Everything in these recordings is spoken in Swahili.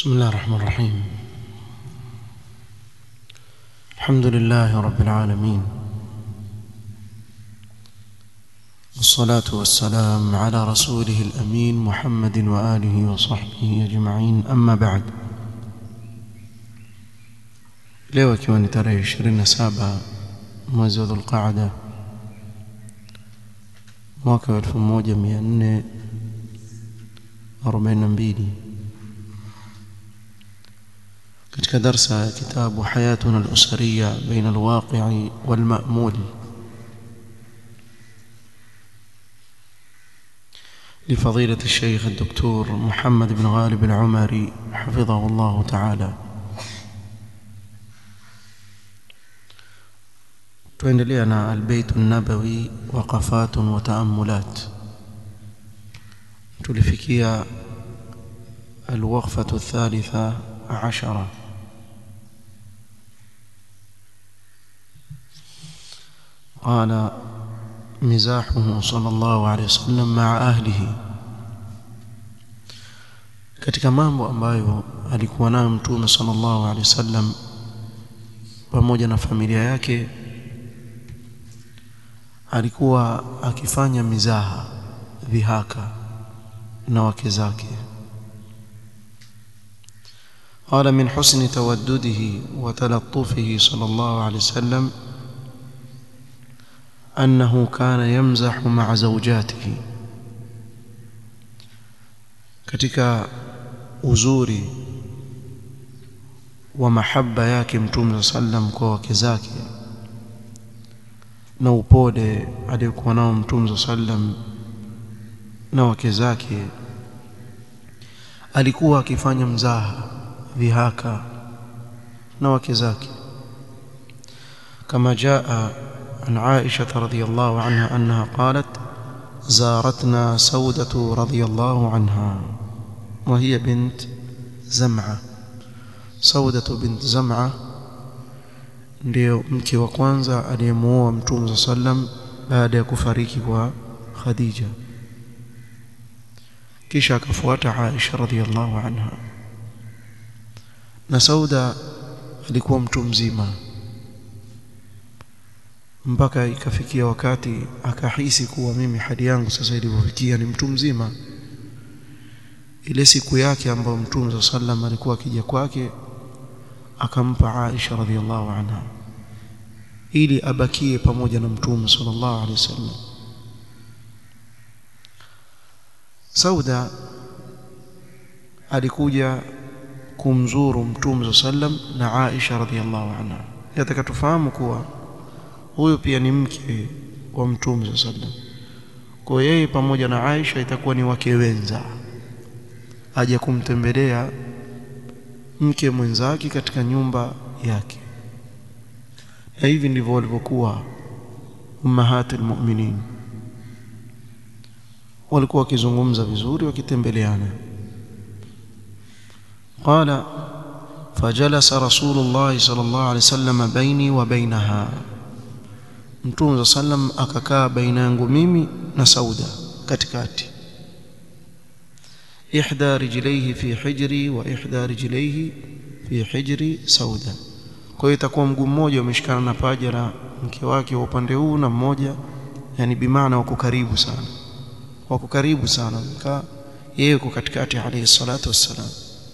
بسم الله الرحمن الرحيم الحمد لله رب العالمين والصلاة والسلام على رسوله الأمين محمد وآله وصحبه أجمعين أما بعد leo ikiwa ni tarehe 27 mwezi wa dhulqaada mwaka wa 1442 katika darsa ya kitabu hayatuna al-usariya baina al-waqi'i wal-ma'mul لفضيلة الشيخ الدكتور محمد بن غالب العمري حفظه الله تعالى tuendelea na albayt an-nabawi waqafat wa ta'ammulat tulifikia alwaqfatu athalitha ashara قال مزاحه صلى الله عليه وسلم مع أهله katika mambo ambayo alikuwa nayo mtume sallallahu alaihi wasallam pamoja na familia yake alikuwa akifanya mizaha dhihaka na wake zake قال من حسن تودده وتلطفه صلى الله عليه وسلم أنه كان يمزح مع زوجاته katika uzuri wa mahaba yake mtume sallam kwa wake zake na upole aliyokuwa nao mtume sallam na wake zake alikuwa akifanya mzaha dhihaka na wake zake kama jaa عن عائشة رضي الله عنها أنها قالت زارتنا سودة رضي الله عنها وهي بنت زمعة سودة بنت زمعة ndio mke wa kwanza aliyemuoa mtume sallam baada ya kufariki kwa Khadija kisha akafuata Aisha radhiallahu anha na Sauda alikuwa mtu mzima mpaka ikafikia wakati akahisi kuwa mimi hali yangu sasa ilivyofikia ni mtu mzima ile siku yake ambayo mtume sallam alikuwa akija kwake akampa Aisha radhiallahu anha ili abakie pamoja na mtume sallallahu alaihi wasallam Sauda alikuja kumzuru mtume sallam na Aisha radhiallahu anha yataka tufahamu kuwa huyu pia ni mke wa mtume sallam kwa yeye pamoja na Aisha itakuwa ni wake wenza aje kumtembelea mke mwenzake katika nyumba yake na hivi ndivyo walivyokuwa ummahatul mu'minin walikuwa wakizungumza vizuri wakitembeleana qala fajalasa rasulullah sallallahu alaihi wasallam baini wa bainaha mtume sallam akakaa baina yangu mimi na sauda katikati ihda rijlaihi fi hijri wa ihda rijlaihi fi hijri sauda kwa hiyo itakuwa mguu mmoja umeshikana na paja la mke wake wa upande huu na mmoja yani bimaana wako karibu sana wako karibu sana mkaa yeye yuko katikati alayhi salatu wassalam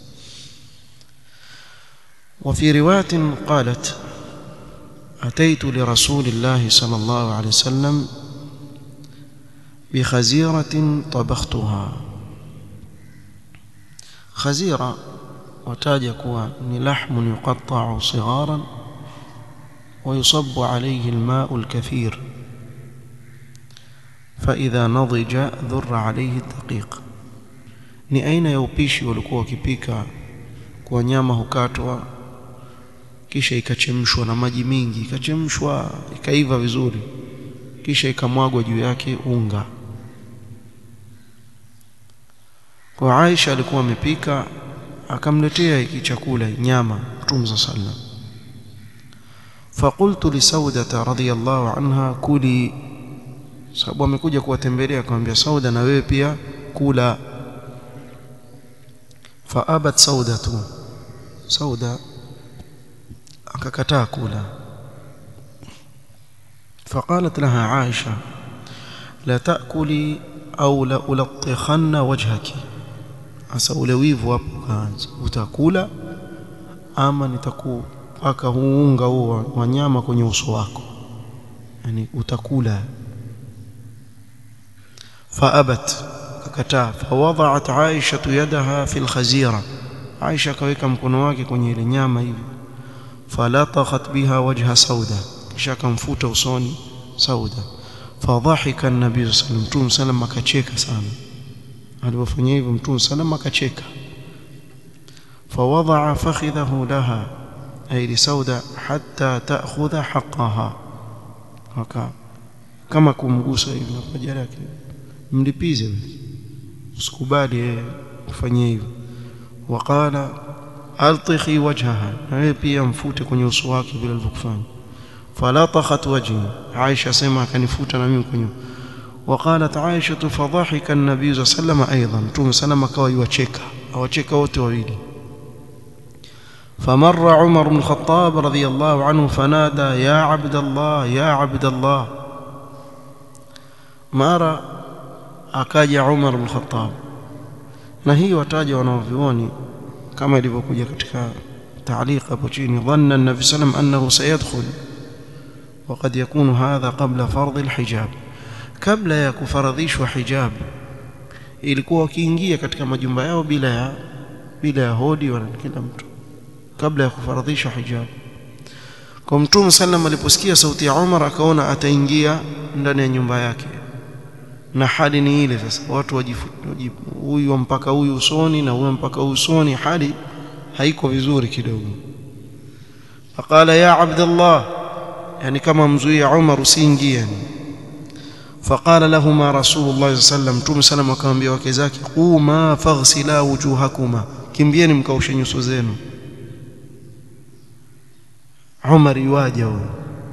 وفي روايه قالت أتيت لرسول الله صلى الله عليه وسلم بخزيرة طبختها خزيرة وتاج كوا لحم يقطع صغارا ويصب عليه الماء الكثير فإذا نضج ذر عليه الدقيق ni aina ya upishi walikuwa wakipika kwa nyama hukatwa kisha ikachemshwa na maji mingi ikachemshwa ikaiva vizuri kisha ikamwagwa juu yake unga kwa Aisha alikuwa amepika akamletea hiki chakula nyama Mtume sallam faqultu li Sauda radhiyallahu anha kuli sababu amekuja kuwatembelea akamwambia Sauda na wewe pia kula faabat saudatu sauda akakataa kula فقالت لها عائشة لا تأكلي أو لألطخن وجهك hasa ule wivu hapo kaanza utakula ama nitakupaka huu unga huo wa nyama kwenye uso wako yani utakula faabat kakataa fawadhat aisha yadaha fi alkhazira aisha kaweka mkono wake kwenye ile nyama hivi falatakhat biha wajha sauda kisha akamfuta usoni sauda fadhahika an-nabii sallallahu alayhi wasallam sallam akacheka sana alipofanya hivyo mtume sallam akacheka fawadaa fakhidhahu laha ay li sauda hatta ta'khudha haqqaha haka kama kumgusa hivi na paja lake mlipize usikubali kufanya hivyo waqala altikhi wajhaha na wewe pia mfute kwenye uso wake vile alivyofanya falatakhat wajhi Aisha sema akanifuta na mimi kwenye وقالت عائشة فضحك النبي صلى الله عليه وسلم أيضا توم سلم كوا يوacheka awacheka wote wawili فمر عمر بن الخطاب رضي الله عنه فنادى يا عبد الله يا عبد الله mara akaja Umar bin Khattab na hii wataja wanaovioni kama ilivyokuja katika تعليق hapo chini dhanna an-nabi sallam annahu sayadkhul وقد يكون هذا قبل فرض الحجاب kabla ya kufaradhishwa hijab ilikuwa wakiingia katika majumba yao bila ya bila ya hodi wala kila mtu kabla ya kufaradhishwa hijab kwa mtume sallam aliposikia sauti ya Umar akaona ataingia ndani ya nyumba yake na hali ni ile sasa watu wajifu huyu mpaka huyu usoni na huyu mpaka huyu usoni hali haiko vizuri kidogo faqala ya abdallah yani kama mzuia Umar usiingie yani فقال لهما رسول الله صلى الله عليه وسلم توم سلام akamwambia wake zake quma faghsila wujuhakuma kimbieni mkaoshe nyuso zenu Umar yuaja huyo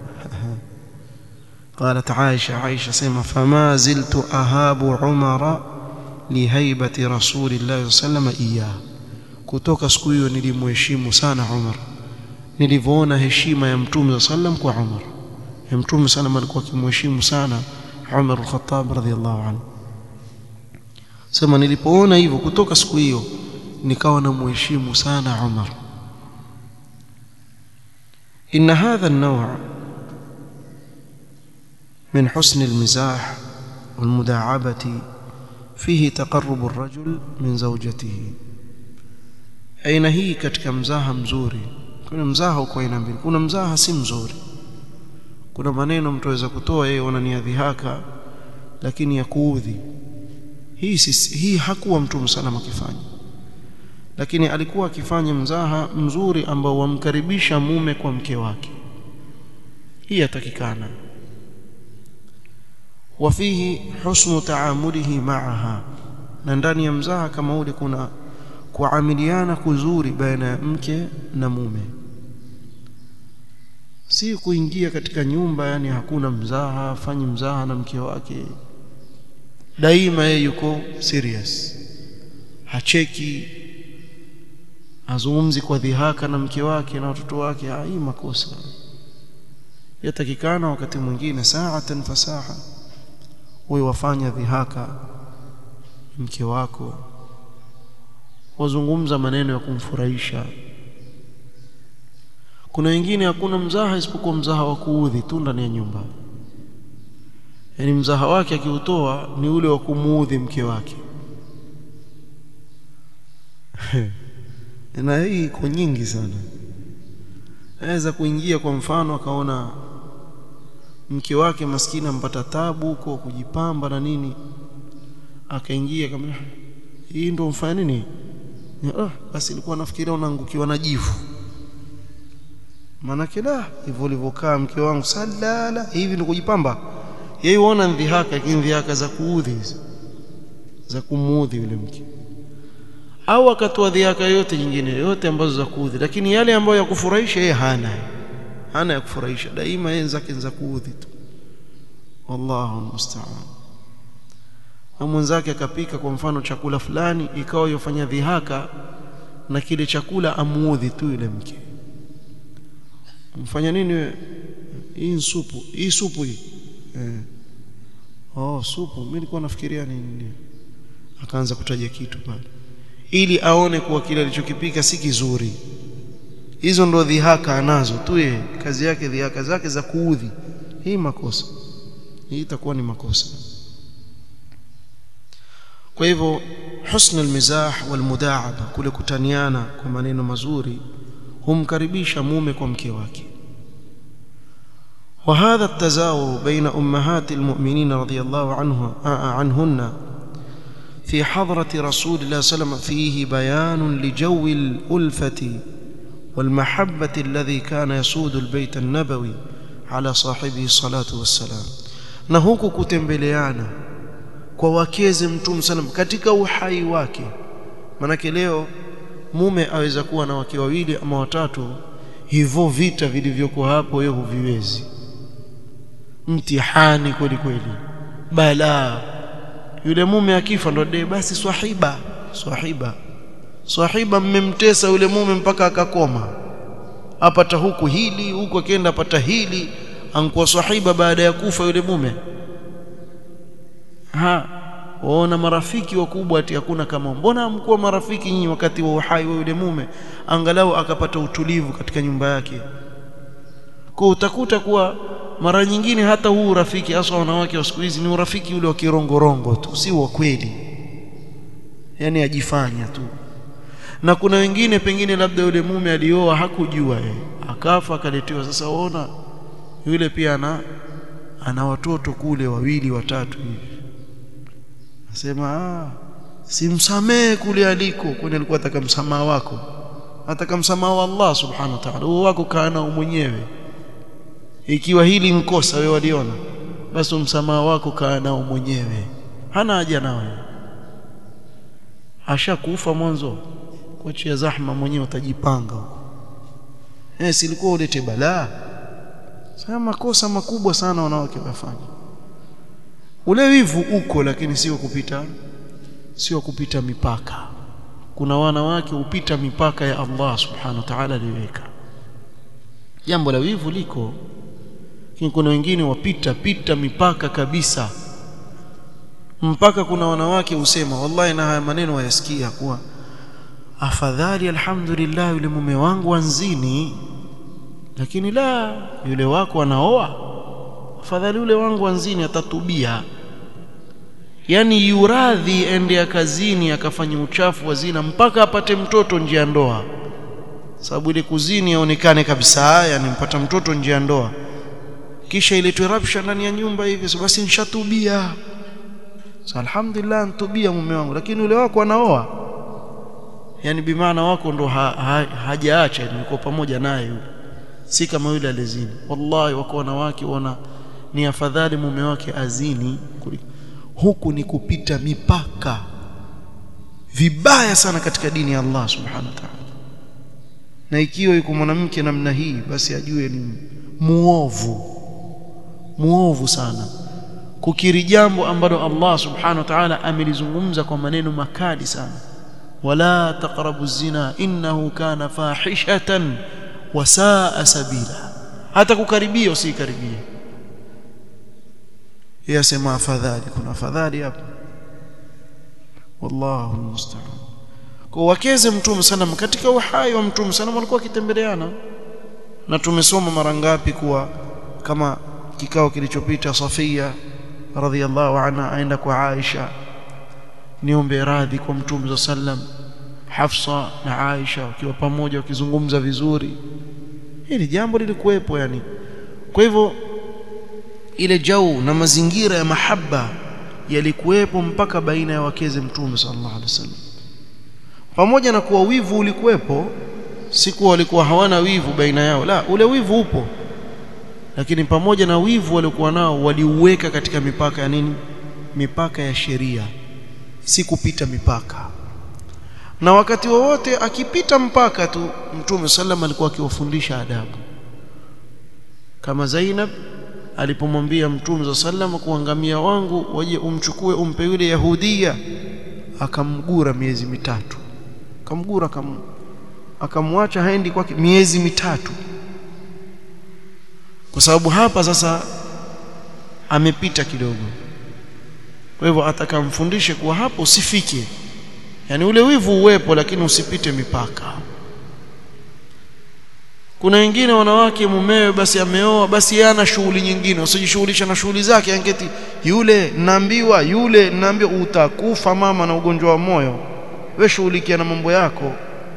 قالت عائشة عائشة سيما فما زلت أهاب عمر لهيبة رسول الله صلى الله عليه وسلم إياه kutoka siku hiyo nilimheshimu sana Umar nilivyoona heshima ya mtume sallam kwa Umar ya mtume sallam alikuwa akimheshimu sana Umar al-Khattab radhiyallahu anhu sema nilipoona hivyo kutoka siku hiyo nikawa namheshimu sana Umar إن هذا النوع من حسن المزاح والمداعبة فيه تقرب الرجل من زوجته aina hii katika mzaha mzuri kuna mzaha uko aina mbili kuna mzaha si mzuri kuna maneno mtu aweza kutoa yeye unania dhihaka lakini ya kuudhi hii si, hii hakuwa mtume salama akifanya lakini alikuwa akifanya mzaha mzuri ambao wamkaribisha mume kwa mke wake hii yatakikana wafihi husnu taamulihi maaha na ndani ya mzaha kama ule kuna kuamiliana kuzuri baina ya mke na mume si kuingia katika nyumba yani hakuna mzaha afanyi mzaha na mke wake daima yeye yuko serious hacheki azungumzi kwa dhihaka na mke wake na watoto wake hii makosa yatakikana wakati mwingine saatan fasaha wewe wafanya dhihaka mke wako wazungumza maneno ya kumfurahisha kuna wengine hakuna mzaha isipokuwa mzaha wa kuudhi tu ndani ya nyumba yaani mzaha wake akiutoa ni ule wa kumuudhi mke wake na hii iko nyingi sana aweza kuingia kwa mfano akaona mke wake maskini ampata tabu huko kujipamba na nini akaingia kama hii ndio mfanya nini ah basi nilikuwa nafikiria unaangukiwa na jivu manake la hivyo ulivyokaa mke wangu salala hivi ndio kujipamba yeye uona ndhihaka lakini ndhihaka za kuudhi za kumuudhi yule mke au akatoa dhihaka yote nyingine yote ambazo za kuudhi lakini yale ambayo ya kufurahisha yeye hana hana ya kufurahisha daima yeye zake za kuudhi tu wallahu musta'an na mwenzake akapika kwa mfano chakula fulani ikawa yofanya dhihaka na kile chakula amuudhi tu yule mke mfanya nini wewe hii ni supu hii supu hii eh. oh supu mimi nilikuwa nafikiria nini akaanza kutaja kitu pale ili aone kuwa kile alichokipika si kizuri hizo ndo dhihaka anazo tu yeye kazi yake dhihaka zake za kuudhi hii makosa hii itakuwa ni makosa kwa hivyo husn almizah walmudaaba kule kutaniana kwa maneno mazuri humkaribisha mume kwa mke wake وهذا التزاور بين أمهات المؤمنين رضي الله عنه عنهن في حضرة رسول الله صلى الله عليه وسلم فيه بيان لجو الألفة والمحبة الذي كان يسود البيت النبوي على صاحبه الصلاة والسلام نهوك كتembeleana kwa wakeze mtume sallam katika uhai wake manake leo mume aweza kuwa na wake wawili ama watatu hivyo vita vilivyokuwa hapo yeye huviwezi mtihani kweli kweli balaa yule mume akifa ndo de basi swahiba swahiba swahiba mmemtesa yule mume mpaka akakoma apata huku hili huku akienda apata hili ankuwa swahiba baada ya kufa yule mume ha waona marafiki wakubwa ati hakuna kama mbona amkuwa marafiki nyinyi wakati wa uhai wa yule mume angalau akapata utulivu katika nyumba yake kwa utakuta kuwa mara nyingine hata huu urafiki hasa wanawake wa siku hizi ni urafiki ule wa kirongorongo tu si wa kweli yani ajifanya tu na kuna wengine pengine labda yule mume alioa hakujua yeye akafa akaletewa sasa waona yule pia ana ana watoto kule wawili watatu hivi nasema ah simsamee kule aliko kwani alikuwa ataka msamaha wako ataka msamaha wa Allah subhanahu wa ta'ala huo wako kaa nao mwenyewe ikiwa hili nkosa wewe waliona basi msamaha wako kaa nao mwenyewe hana haja nawe ashakufa mwanzo kuachia zahma mwenyewe utajipanga huko eh silikuwa ulete balaa sasa makosa makubwa sana wanawake wafanya ule wivu uko lakini sio kupita sio kupita mipaka kuna wanawake hupita mipaka ya Allah subhanahu wa ta'ala aliweka jambo la wivu liko lakini kuna wengine wapita pita mipaka kabisa mpaka kuna wanawake husema wallahi na haya maneno wayasikia kuwa afadhali alhamdulillah yule mume wangu anzini lakini la yule wako anaoa afadhali yule wangu anzini atatubia yani yuradhi ende kazini akafanya uchafu wa zina mpaka apate mtoto nje ya ndoa sababu ile kuzini aonekane kabisa yani mpata mtoto nje ya ndoa kisha iletwe rabsha ndani ya nyumba hivi so basi nishatubia so alhamdulillah ntubia mume wangu lakini yule wako anaoa yani bimaana wako ndo ha, ha, hajaacha niko pamoja naye yule si kama yule alizini wallahi wako wanawake wana ni afadhali mume wake azini huku ni kupita mipaka vibaya sana katika dini ya Allah subhanahu wa ta'ala na ikiwa yuko mwanamke namna hii basi ajue ni muovu muovu sana kukiri jambo ambalo Allah subhanahu wa ta'ala amelizungumza kwa maneno makali sana wala taqrabu zina innahu kana fahishatan wa saa sabila hata kukaribia usikaribie yasema afadhali kuna afadhali hapo wallahu almusta'an kwa wakeze mtume sana katika uhai wa mtume sana walikuwa kitembeleana na tumesoma mara ngapi kuwa kama kikao kilichopita Safia radhiallahu anha aenda kwa Aisha niombe radhi kwa mtume sallam Hafsa na Aisha wakiwa pamoja wakizungumza vizuri hili jambo lilikuwepo yani kwa hivyo ile jau na mazingira ya mahaba yalikuwepo mpaka baina ya wakeze mtume sallallahu alaihi wasallam pamoja na kuwa wivu ulikuwepo siku walikuwa hawana wivu baina yao la ule wivu upo lakini pamoja na wivu waliokuwa nao waliuweka katika mipaka ya nini mipaka ya sheria si kupita mipaka na wakati wowote akipita mpaka tu mtume sallam alikuwa akiwafundisha adabu kama Zainab alipomwambia mtume sallam kuangamia wangu waje umchukue umpe yule yahudia akamgura miezi mitatu kamgura kam, akamwacha haendi kwake miezi mitatu kwa sababu hapa sasa amepita kidogo kwa hivyo atakamfundishe kuwa hapo usifike yani ule wivu uwepo lakini usipite mipaka kuna wengine wanawake mumewe basi ameoa basi yeye ana shughuli nyingine usijishughulisha na shughuli zake angeti yule naambiwa yule naambiwa utakufa mama na ugonjwa wa moyo we shughulikia na mambo yako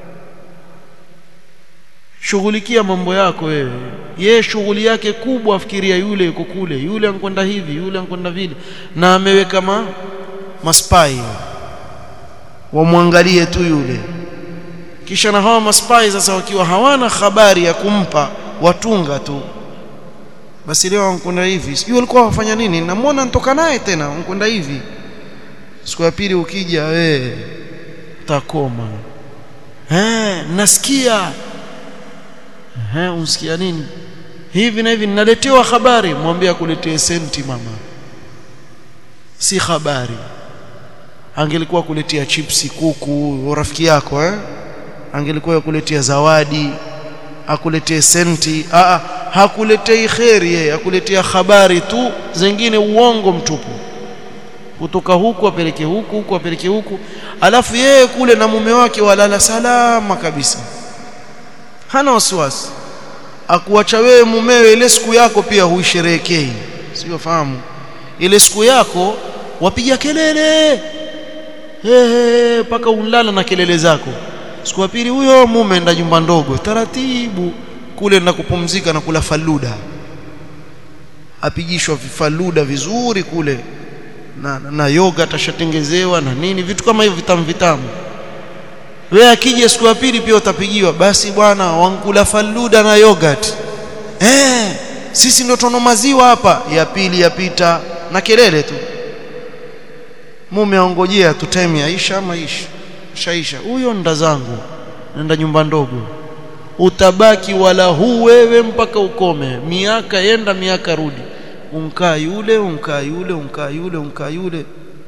shughulikia mambo yako wewe ye shughuli yake kubwa afikiria yule yuko kule yule ankwenda hivi yule ankwenda vile na ameweka ma maspai wamwangalie tu yule kisha na hawa maspai sasa wakiwa hawana habari ya kumpa watunga tu basi leo ankwenda hivi sijui walikuwa wafanya nini namwona nitoka naye tena ankwenda hivi siku ya pili ukija we utakoma eh nasikia eh unsikia nini hivi na hivi ninaletewa habari mwambie akuletee senti mama si habari angelikuwa kuletea chipsi kuku rafiki yako eh angelikuwa kuletea zawadi akuletee senti a hakuletei kheri yeye akuletea habari tu zingine uongo mtupu kutoka huku apeleke huku huku apeleke huku alafu yeye kule na mume wake walala salama kabisa hana wasiwasi akuacha wewe mumewe ile siku yako pia huisherehekei sio fahamu ile siku yako wapiga kelele hehe mpaka unlala na kelele zako siku ya pili huyo mume enda nyumba ndogo taratibu kule na kupumzika na kula faluda apigishwa vifaluda vizuri kule na, na, na yoga atashatengezewa na nini vitu kama hivyo vitamu vitamu wewe akija siku ya pili pia utapigiwa basi bwana wankula faluda na yogurt eh sisi ndio tono maziwa hapa ya pili yapita na kelele tu mume aongojea tu time yaisha ama isha shaisha huyo nda zangu nenda nyumba ndogo utabaki wala huu wewe mpaka ukome miaka yenda miaka rudi unkaa yule unkaa yule unkaa yule unkaa yule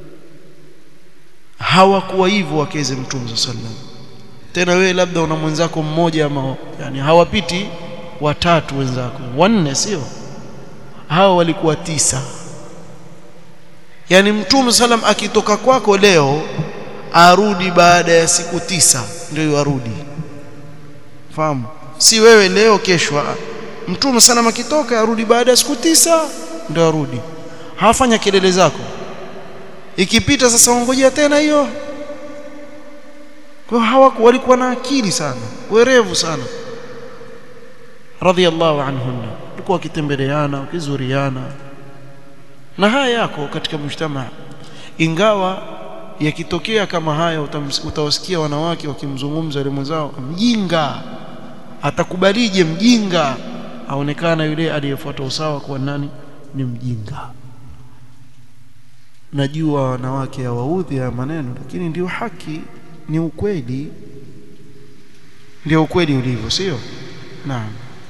hawakuwa hivyo wakeze mtume sallam tena wewe labda una mwenzako mmoja ama yani hawapiti watatu wenzako wanne sio hao walikuwa tisa yani mtume sallam akitoka kwako leo arudi baada ya siku tisa ndio arudi fahamu si wewe leo kesho mtume sallam akitoka arudi baada ya siku tisa ndio arudi hafanya kelele zako ikipita sasa ongojea tena hiyo kwa hawaku walikuwa na akili sana werevu sana radhiallahu anhunna walikuwa wakitembeleana wakizuriana na haya yako katika mshtama ingawa yakitokea kama haya utawasikia wanawake wakimzungumza yule mwenzao mjinga atakubalije mjinga aonekana yule aliyefuata usawa kuwa nani ni mjinga najua wanawake hawaudhi ya maneno lakini ndio haki ni ukweli ndio ukweli ulivyo sio naam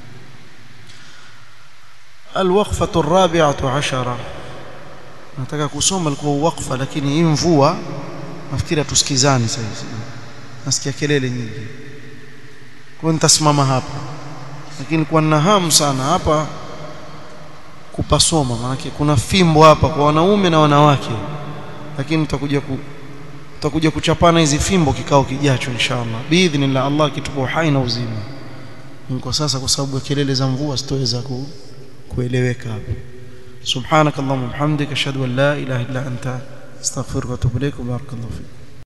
الوقفة الرابعة عشرة nataka kusoma alikuwa wakfa lakini hii mvua nafikiri tusikizani sasa nasikia kelele nyingi kwa nitasimama hapa lakini kwa nina hamu sana hapa kupasoma maana kuna fimbo hapa kwa wanaume na wanawake lakini tutakuja ku tutakuja kuchapana hizi fimbo kikao kijacho inshallah biidhnillah Allah kitupa uhai na uzima kwa sasa kwa sababu ya kelele za mvua sitoweza ku, kueleweka hapa subhanakallahumma bihamdika ashhadu an la ilaha illa anta astaghfiruka wa atubu ilaik barakallahu fik